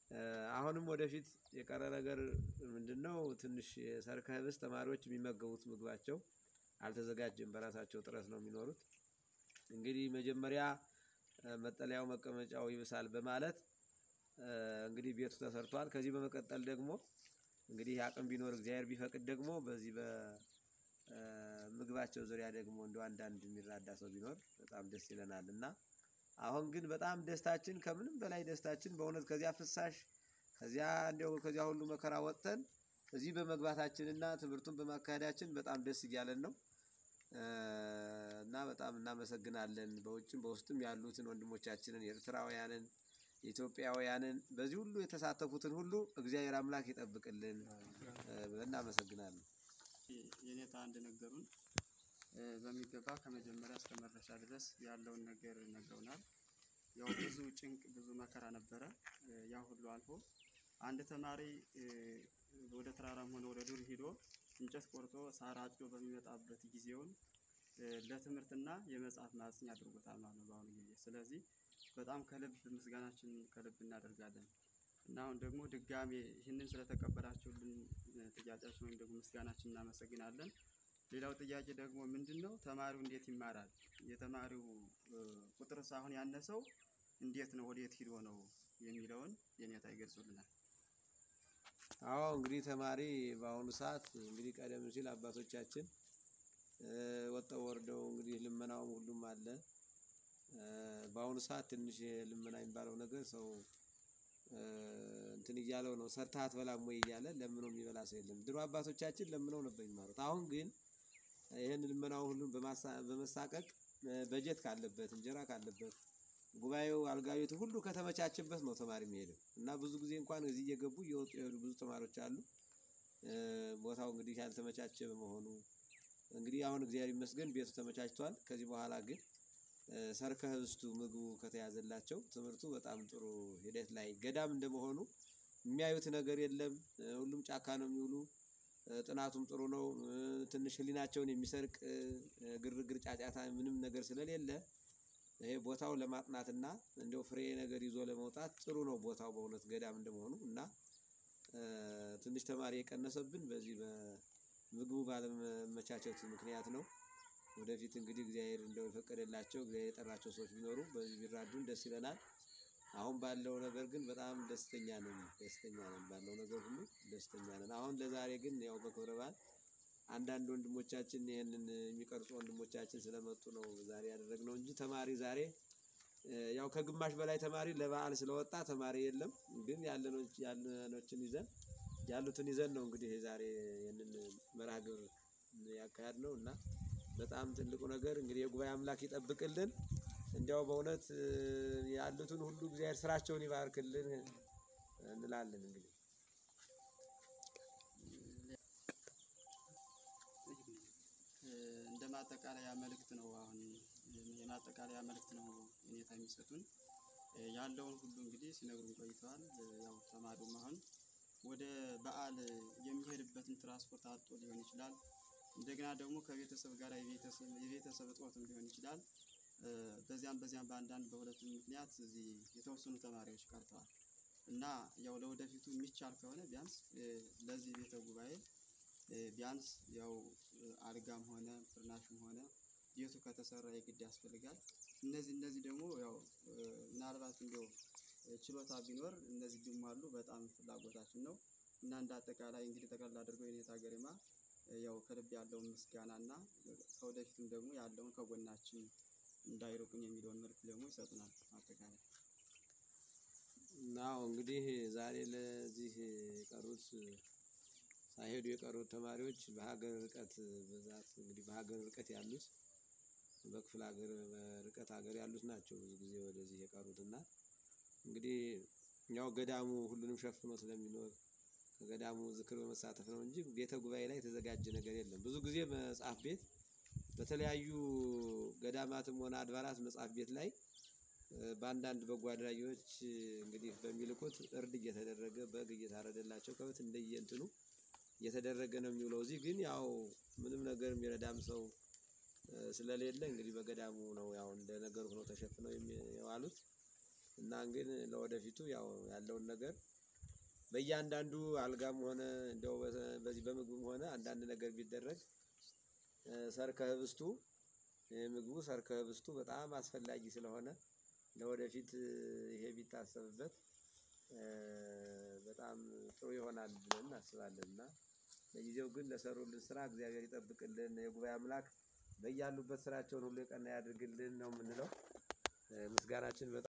አሁንም ወደፊት የቀረ ነገር ምንድን ነው? ትንሽ የሰርከ ህብስት ተማሪዎች የሚመገቡት ምግባቸው አልተዘጋጀም። በራሳቸው ጥረት ነው የሚኖሩት። እንግዲህ መጀመሪያ መጠለያው መቀመጫው ይብሳል በማለት እንግዲህ ቤቱ ተሰርቷል። ከዚህ በመቀጠል ደግሞ እንግዲህ አቅም ቢኖር እግዚአብሔር ቢፈቅድ ደግሞ በዚህ በምግባቸው ዙሪያ ደግሞ እንደው አንዳንድ የሚራዳ ሰው ቢኖር በጣም ደስ ይለናል እና አሁን ግን በጣም ደስታችን ከምንም በላይ ደስታችን በእውነት ከዚያ ፍሳሽ ከዚያ እንዲያው ከዚያ ሁሉ መከራ ወጥተን እዚህ በመግባታችንና ትምህርቱን በማካሄዳችን በጣም ደስ እያለን ነው እና በጣም እናመሰግናለን። በውጭም በውስጥም ያሉትን ወንድሞቻችንን የኤርትራውያንን፣ የኢትዮጵያውያንን በዚህ ሁሉ የተሳተፉትን ሁሉ እግዚአብሔር አምላክ ይጠብቅልን ብለን እናመሰግናለን። የኔታ እንደነገሩን በሚገባ ከመጀመሪያ እስከ መድረሻ ድረስ ያለውን ነገር ነግረውናል። ያው ብዙ ጭንቅ ብዙ መከራ ነበረ። ያ ሁሉ አልፎ አንድ ተማሪ ወደ ተራራም ሆነ ወደ ዱር ሂዶ እንጨት ቆርጦ ሳር አጭዶ በሚመጣበት ጊዜውን ለትምህርትና የመጽሐፍ ማጽኛ አድርጎታል ማለት ነው በአሁኑ ጊዜ። ስለዚህ በጣም ከልብ ምስጋናችን ከልብ እናደርጋለን እና አሁን ደግሞ ድጋሜ ይህንን ስለተቀበላችሁልን ጥያቄያችን ወይም ደግሞ ምስጋናችን እናመሰግናለን። ሌላው ጥያቄ ደግሞ ምንድን ነው? ተማሪው እንዴት ይማራል? የተማሪው ቁጥር ሳይሆን ያነሰው እንዴት ነው ወዴት ሂዶ ነው የሚለውን የኔታ ይገልጹልናል። አዎ እንግዲህ ተማሪ በአሁኑ ሰዓት እንግዲህ ቀደም ሲል አባቶቻችን ወጥተው ወርደው እንግዲህ ልመናውም ሁሉም አለ። በአሁኑ ሰዓት ትንሽ ልመና የሚባለው ነገር ሰው እንትን እያለው ነው። ሰርተህ አትበላም ወይ እያለ ለምኖ የሚበላ ሰው የለም። ድሮ አባቶቻችን ለምነው ነበር የሚማሩት። አሁን ግን ይህን ልመናው ሁሉም በመሳቀቅ በጀት ካለበት እንጀራ ካለበት ጉባኤው አልጋ ቤቱ ሁሉ ከተመቻቸበት ነው ተማሪ የሚሄደው እና ብዙ ጊዜ እንኳን እዚህ እየገቡ እየወጡ የሄዱ ብዙ ተማሪዎች አሉ። ቦታው እንግዲህ ያልተመቻቸ በመሆኑ እንግዲህ አሁን እግዚአብሔር ይመስገን ቤቱ ተመቻችቷል። ከዚህ በኋላ ግን ሰርከ ህብስቱ ምግቡ ከተያዘላቸው ትምህርቱ በጣም ጥሩ ሂደት ላይ ገዳም እንደመሆኑ የሚያዩት ነገር የለም። ሁሉም ጫካ ነው የሚውሉ። ጥናቱም ጥሩ ነው። ትንሽ ህሊናቸውን የሚሰርቅ ግርግር፣ ጫጫታ ምንም ነገር ስለሌለ ይሄ ቦታው ለማጥናትና እንደው ፍሬ ነገር ይዞ ለመውጣት ጥሩ ነው ቦታው በእውነት ገዳም እንደመሆኑ እና ትንሽ ተማሪ የቀነሰብን በዚህ በምግቡ ባለመመቻቸቱ ምክንያት ነው። ወደፊት እንግዲህ እግዚአብሔር እንደው የፈቀደላቸው እግዚአብሔር የጠራቸው ሰዎች ቢኖሩ በዚህ ቢራዱን ደስ ይለናል። አሁን ባለው ነገር ግን በጣም ደስተኛ ነን ደስተኛ ነን ባለው ነገር ሁሉ ደስተኛ ነን። አሁን ለዛሬ ግን ያው በክብረ በዓል አንዳንድ ወንድሞቻችን ይህንን የሚቀርጹ ወንድሞቻችን ስለመጡ ነው ዛሬ ያደረግነው እንጂ ተማሪ ዛሬ ያው ከግማሽ በላይ ተማሪ ለበዓል ስለወጣ ተማሪ የለም። ግን ያለኖችን ይዘን ያሉትን ይዘን ነው እንግዲህ ዛሬ ይህንን መርሃ ግብር ያካሄድ ነው እና በጣም ትልቁ ነገር እንግዲህ የጉባኤ አምላክ ይጠብቅልን። እንዲያው በእውነት ያሉትን ሁሉ እግዚአብሔር ስራቸውን ይባርክልን እንላለን እንግዲህ እንደ ማጠቃለያ መልእክት ነው። አሁን የማጠቃለያ መልእክት ነው ሁኔታ የሚሰጡን ያለውን ሁሉ እንግዲህ ሲነግሩን ቆይተዋል። ያው ተማሪውም አሁን ወደ በዓል የሚሄድበትን ትራንስፖርት አጥቶ ሊሆን ይችላል። እንደገና ደግሞ ከቤተሰብ ጋር የቤተሰብ እጦትም ሊሆን ይችላል። በዚያም በዚያም በአንዳንድ በሁለቱም ምክንያት እዚህ የተወሰኑ ተማሪዎች ቀርተዋል እና ያው ለወደፊቱ የሚቻል ከሆነ ቢያንስ ለዚህ ቤተ ጉባኤ ቢያንስ ያው አልጋም ሆነ ፍርናሽም ሆነ ቤቱ ከተሰራ የግድ ያስፈልጋል። እነዚህ እነዚህ ደግሞ ያው ምናልባት እንደው ችሎታ ቢኖር እነዚህ ቢሟሉ በጣም ፍላጎታችን ነው እና እንደ አጠቃላይ እንግዲህ ጠቅላላ አድርገው የኔታ ገሪማ ያው ከልብ ያለውን ምስጋና እና ከወደፊትም ደግሞ ያለውን ከጎናችን እንዳይርቁን የሚለውን መልዕክት ደግሞ ይሰጡናል። አጠቃላይ ናው እንግዲህ ዛሬ ለዚህ የቀሩት ሳይሄዱ የቀሩት ተማሪዎች በሀገር ርቀት ብዛት እንግዲህ በሀገር ርቀት ያሉት በክፍለ ሀገር በርቀት ሀገር ያሉት ናቸው ብዙ ጊዜ ወደዚህ የቀሩት እና እንግዲህ ያው ገዳሙ ሁሉንም ሸፍኖ ስለሚኖር ከገዳሙ ዝክር በመሳተፍ ነው እንጂ ቤተ ጉባኤ ላይ የተዘጋጀ ነገር የለም። ብዙ ጊዜ መጽሐፍ ቤት በተለያዩ ገዳማትም ሆነ አድባራት መጽሐፍ ቤት ላይ በአንዳንድ በጎ አድራጊዎች እንግዲህ በሚልኩት እርድ እየተደረገ በግ እየታረደላቸው ከበት እንደየእንትኑ እየተደረገ ነው የሚውለው። እዚህ ግን ያው ምንም ነገር የሚረዳም ሰው ስለሌለ እንግዲህ በገዳሙ ነው ያው እንደ ነገሩ ሆኖ ተሸፍነው የዋሉት እና ግን ለወደፊቱ ያው ያለውን ነገር በእያንዳንዱ አልጋም ሆነ እንደው በ- በዚህ በምግቡም ሆነ አንዳንድ ነገር ቢደረግ እ፣ ሰርከ ህብስቱ ምግቡ ሰርከ ህብስቱ በጣም አስፈላጊ ስለሆነ ለወደፊት እ፣ ይሄ ቢታሰብበት እ፣ በጣም ጥሩ ይሆናል ብለን እናስባለን እና ለጊዜው ግን ለሰሩልን ስራ እግዚአብሔር ይጠብቅልን። የጉባኤ አምላክ በያሉበት ስራቸውን ሁሉ የቀና ያድርግልን ነው የምንለው። እ፣ ምስጋናችን በጣም